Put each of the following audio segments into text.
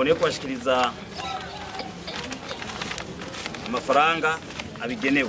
mboneye kubashikiriza amafaranga abigenewe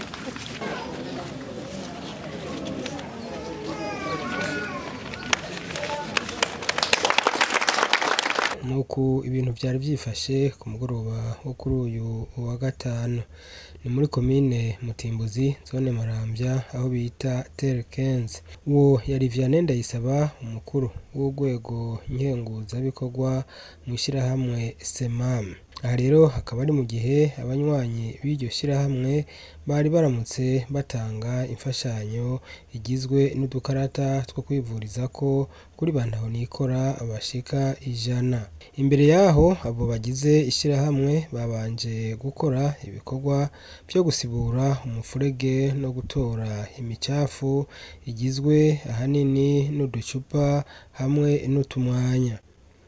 nuko ibintu byari byifashe ku mugoroba wo kuri uyu wa gatanu ni muri komine mutimbuzi zone marambya aho bita terekenzi uwo yari vianney ndayisaba umukuru w'urwego nkenguzabikorwa mu ishyirahamwe semam aha rero hakaba ari mu gihe abanywanyi b'iryo shyirahamwe bari baramutse batanga imfashanyo igizwe n'udukarata two kwivuriza ko kuri bantaho nikora bashika ijana imbere yaho abo bagize ishyirahamwe babanje gukora ibikorwa byo gusibura umufurege no gutora imicafu igizwe ahanini n'uducupa hamwe n'utumwanya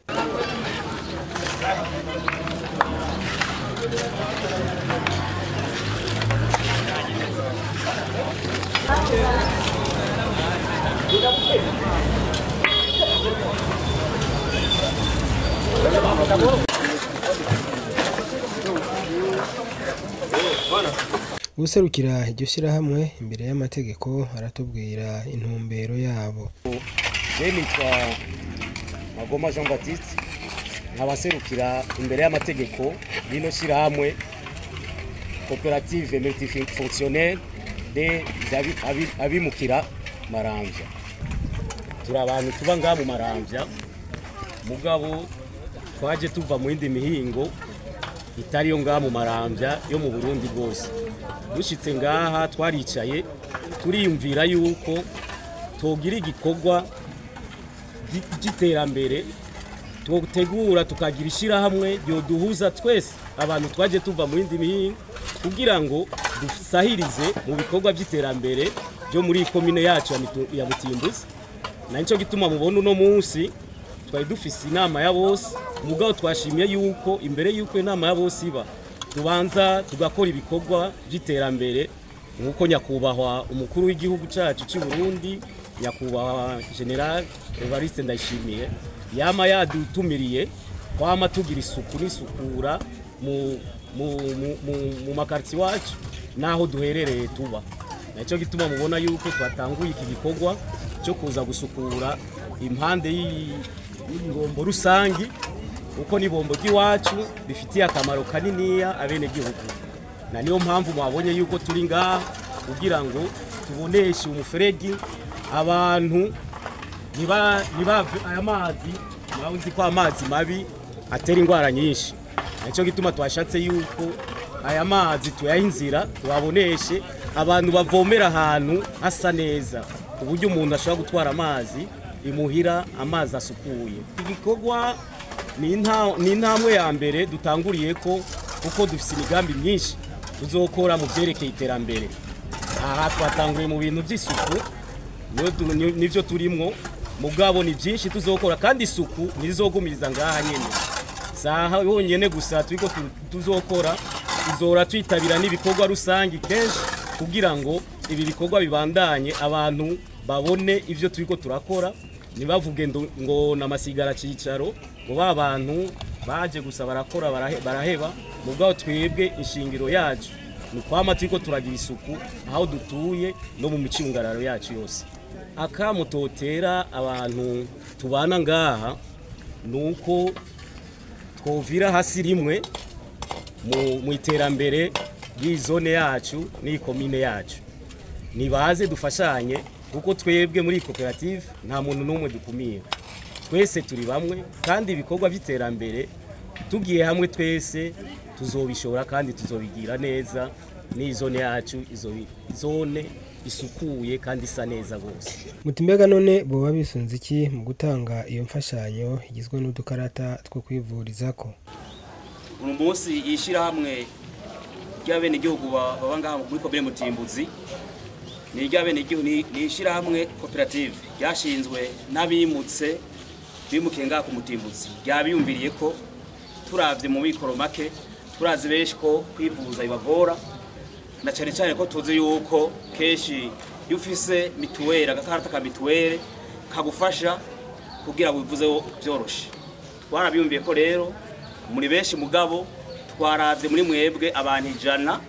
userukira iryo shyirahamwe imbere y'amategeko aratubwira intumbero yabo je nitwa magoma jean baptiste nkabaserukira imbere y'amategeko y'ino shyirahamwe koperative multifonctionnelle de abi- abi- abimukira maramvya turi abantu tuba ngaha mu maramvya mugabo twaje tuva mu yindi mihingo itari yo ngaha mu maramvya yo mu burundi bwose dushitse ngaha twaricaye turiyumvira yuko togira igikorwa gy- cy'iterambere tutegura tukagira ishyirahamwe ryoduhuza twese abantu twaje tuva mu yindi mihingo kugira ngo dusahirize mu bikorwa by'iterambere byo muri iyi komine yacu ya Mitu- ya Butimbuzi na nicyo gituma mubona uno munsi twari dufise inama ya bose mugabo twashimiye yuko imbere yuko inama ya bose iba tubanza tugakora ibikorwa by'iterambere nk'uko nyakubahwa umukuru w'igihugu cyacu cy'u Burundi nyakubahwa general Evariste Ndayishimiye yama yadutumiriye kwama tugira isuku n'isukura mu mu mu, mu, mu makarti wacu naho duherereye tuba nacyo gituma mubona yuko twatanguye iki gikorwa cyo kuza gusukura impande y'iyi y'ibombo rusangi kuko n'ibombo ry'iwacu rifitiye akamaro kaniniya abenegihugu na niyo mpamvu mwabonye yuko turi ngaha kugira ngo tuboneshe umuferegi abantu ntiba- ntibave aya mazi murazi ko amazi mabi atera indwara nyinshi nicyo gituma twashatse yuko aya mazi tuyaha inzira tuhaboneshe abantu bavomera ahantu hasa neza ku buryo umuntu ashobora gutwara amazi imuhira amazi asukuye igikorwa ni inta- ni intambwe ya mbere dutanguriye ko kuko dufite imigambi myinshi tuzokora mu byerekeye iterambere aha twatanguye mu bintu by'isuku niyo tu- ni- nivyo turimwo mugabo ni byinshi tuzokora kandi isuku ntizogumiriza ngaha nyene saha yonyene gusa turiko tu- tuzokora tuzora twitabira n'ibikorwa rusange kenshi kugira ngo ibi bikorwa bibandanye abantu babone ivyo turiko turakora ntibavuge ndo- ngo namasigara cicaro ngo ba bantu baje gusa barakora barahe- baraheba mugabo twebwe inshingiro yacu ni ukwama turiko turagira isuku aho dutuye no mu micungararo yacu yose akamutotera abantu tubana ngaha ni uko twovira hasi rimwe mu- mu iterambere ry'izone yacu n'iyi komine yacu nibaze dufashanye kuko twebwe muri iyi koperative nta muntu n'umwe dukumira twese turi bamwe kandi ibikorwa by'iterambere tugiye hamwe twese tuzobishobora kandi tuzobigira neza n'iyi zone yacu izo zone isukuye kandi isa neza rwose muti mbega none boba bisunze iki mu gutanga iyo mfashanyo igizwe n'udukarata two kwivurizako uyu munsi ishyirahamwe ry'abenegihugu ba- baba ngaha muri komine mutimbuzi ni iry'abenegihugu ni ni ishyirahamwe koperative ryashinzwe n'abimutse bimukiye ngaha ku mutimbuzi ryabiyumviriye ko turavye mu mikoro make turazi benshi ko kwivuza bibagora na cyane cyane ko tuzi yuko kenshi iyo ufise mituweli agakarata ka mituweli kagufasha kugira wivuze byoroshe twarabiyumviye ko rero muri benshi mugabo twaravye muri mwebwe abantu ijana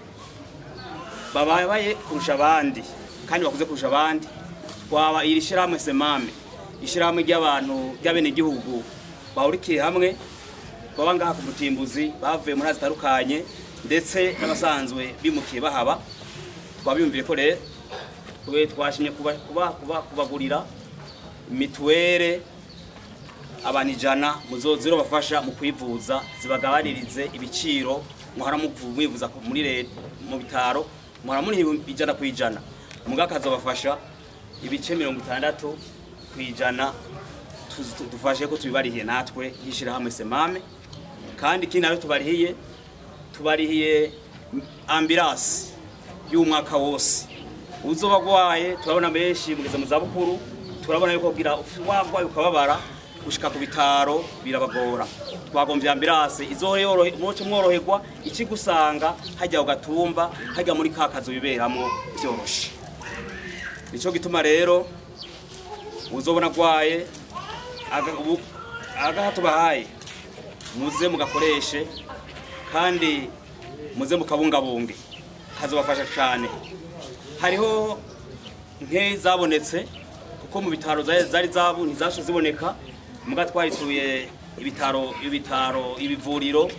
bababaye kurusha abandi kandi bakuze kurusha abandi twaba iri shirahamwe semame ishirahamwe ry'abantu ry'abenegihugu bahurikiye hamwe baba ngaha ku mutimbuzi bavuye muri zitandukanye ndetse n'abasanzwe bimukiye bahaba twabiyumviye ko rero twe twashimye kuba, kuba, kuba, kubagurira mituwere abantu ijana muzozero bafasha mu kwivuza zibagabanirize ibiciro muhora muvu- mwivuza ku- muri leta mu bitaro muhora muri ijana ku ijana mugabo akazobafasha ibice mirongo itandatu ku ijana tuzi- tu- dufashe ko tubibarihiye natwe nk'ishirahamwe semame kandi ikindi nabyo tubarihiye tubarihiye ambirasi y'umwaka wose uzoba agwaye turabona benshi mugeze mu zabukuru turabona yuko kugira wagwaye ukababara gushika ku bitaro birabagora twagomvye ambirase izoyorohe muce mworoherwa ikigusanga hajya ugatumba hajya muri ka kazu biberamwo vyoroshe nico gituma rero uzobona agwaye aga- ubu- agaha tubahaye muze mugakoreshe kandi muze mukabungabunge kazobafasha cyane hariho nke zabonetse kuko mu bitaro zari zari zabu ntizasho ziboneka muga twarituye ibitaro ibitaro ibivuriro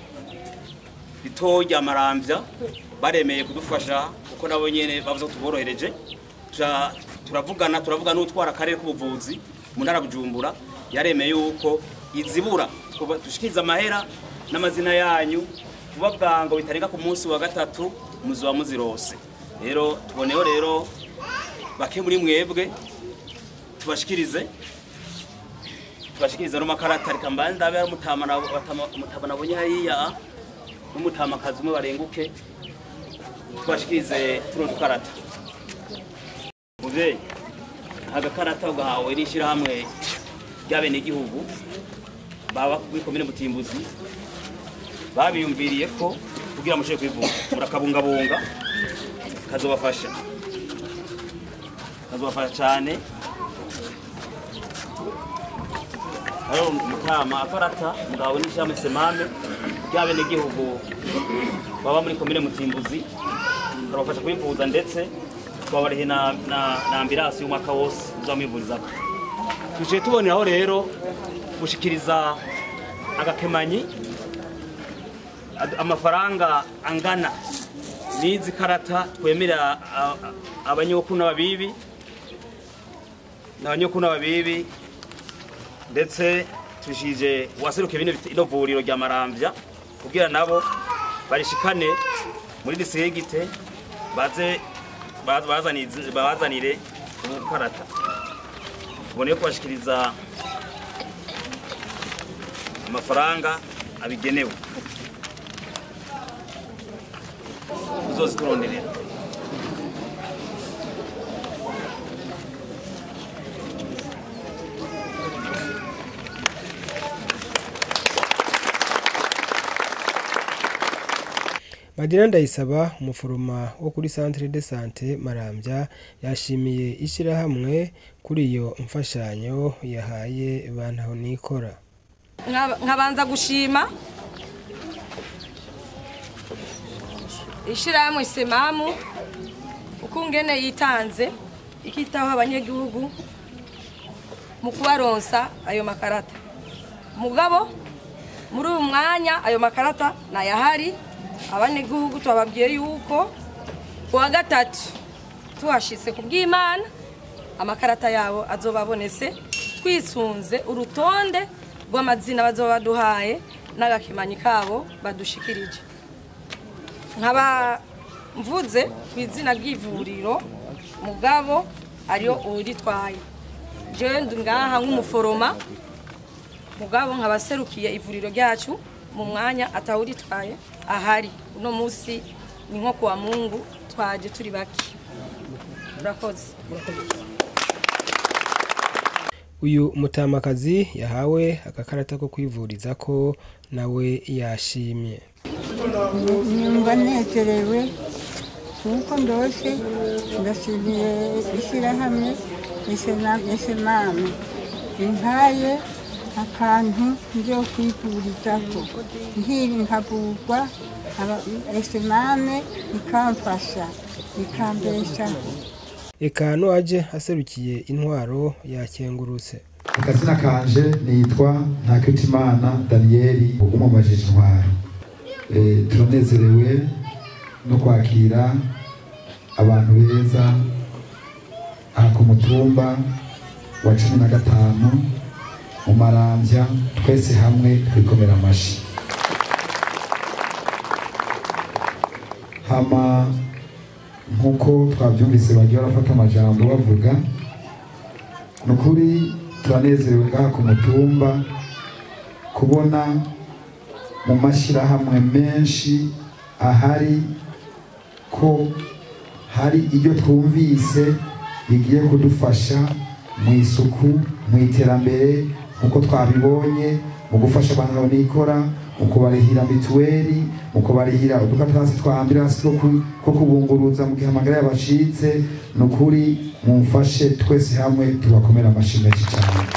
bito rya marambya baremeye kudufasha kuko nabo nyene bavuze ko tuborohereje Tura- turavugana turavugana n'utwara akarere k'ubuvuzi mu ntara ya bujumbura yaremeye yuko izibura kuba- dushikiriza amahera n'amazina yanyu vuba bwango bitarenga ku munsi wa gatatu muzoba muzirose rero tuboneho rero bake muri mwebwe tubashikirize tubashikirize no makarata reka mbanze ndabe ari umutama na- batama- umutama nabonye hariya n'umutamakazi umwe barenguke tubashikirize tuno dukarata muvyeyi agakarata ugahawe n'ishirahamwe ry'abenegihugu baba muri komine mutimbuzi babiyumviriye ko kugira mushobore kwivuza murakabungabunga kazobafasha kazobafasha cyane rero mutama akarata mugahawe n'ishirahamwe semame ry'abenegihugu baba muri komine mutimbuzi karabafasha kwivuza ndetse twabarihe na, na, na ambirasi y'umwaka wose uzamwivurizako tuciye tuboneraho rero gushikiriza agakemanyi ad- amafaranga angana n'izi karata twemerera a- a- abanyokuru n'ababibi n'abanyokuru n'ababibi ndetse tushije uwaserukiye bino bit- ino vuriro rya maramvya kugira nabo barishikane muri distrigite baze baz- bazanize- babazanire ubukarata tuboneye kubashikiriza amafaranga abigenewe uzozituronderera Madina Ndayisaba umuforoma wo kuri Centre de Sante Marambya yashimiye ishyirahamwe kuri iyo mfashanyo yahaye bantaho nikora Nkaba- nkabanza gushima ishyirahamwe semamu uko ngene yitanze ikitaho abanyagihugu mu kubaronsa ayo makarata mugabo muri uyu mwanya ayo makarata nayahari abanyagihugu twababwiye yuko ku wa gatatu tuhashitse ku bw'imana amakarata yabo azoba abonetse twisunze urutonde rw'amazina bazoba baduhaye n'agakemanyi kabo badushikirije nkaba mvuze ku izina ry'ivuriro mugabo ariyo uritwaye jewe ndi ngaha nk'umuforoma mugabo nkaba serukiye ivuriro ryacu mu mwanya atawuritwaye ahari uno munsi ni nko kuwa mungu twaje turi bake urakoze uyu mutamakazi yahawe agakarata ko kwivuriza ko nawe yashimye nyumva nezerewe kuko ndose ndashimiye ishyirahamwe esemame impaye akantu nzo kwivurizako nkiri nkavurwa aba- esemane ikamfasha ikambeshaho eka n'uwaje aserukiye intwaro yakengurutse akazina kanje nitwa ntakitimana daniyeli umumajije intwaro Eh, turanezerewe no kwakira abantu beza aha ku mutumba wa cumi na gatanu mu marambya twese hamwe twikomera amashi hama nk'uko twabyumvise bagiye barafata amajambo bavuga ni ukuri turanezerewe ngaha ku mutumba kubona mu mashyirahamwe menshi ahari ko hari ibyo twumvise bigiye kudufasha mu isuku mu iterambere nk'uko twabibonye mu gufasha abantu babonikora mu kubarihira mituweli mu kubarihira udukatasi twa ambiransi two ku- two kubunguruza mu gihe amagara yabacitse ni ukuri mumfashe twese hamwe tubakomere amashyi menshi cyane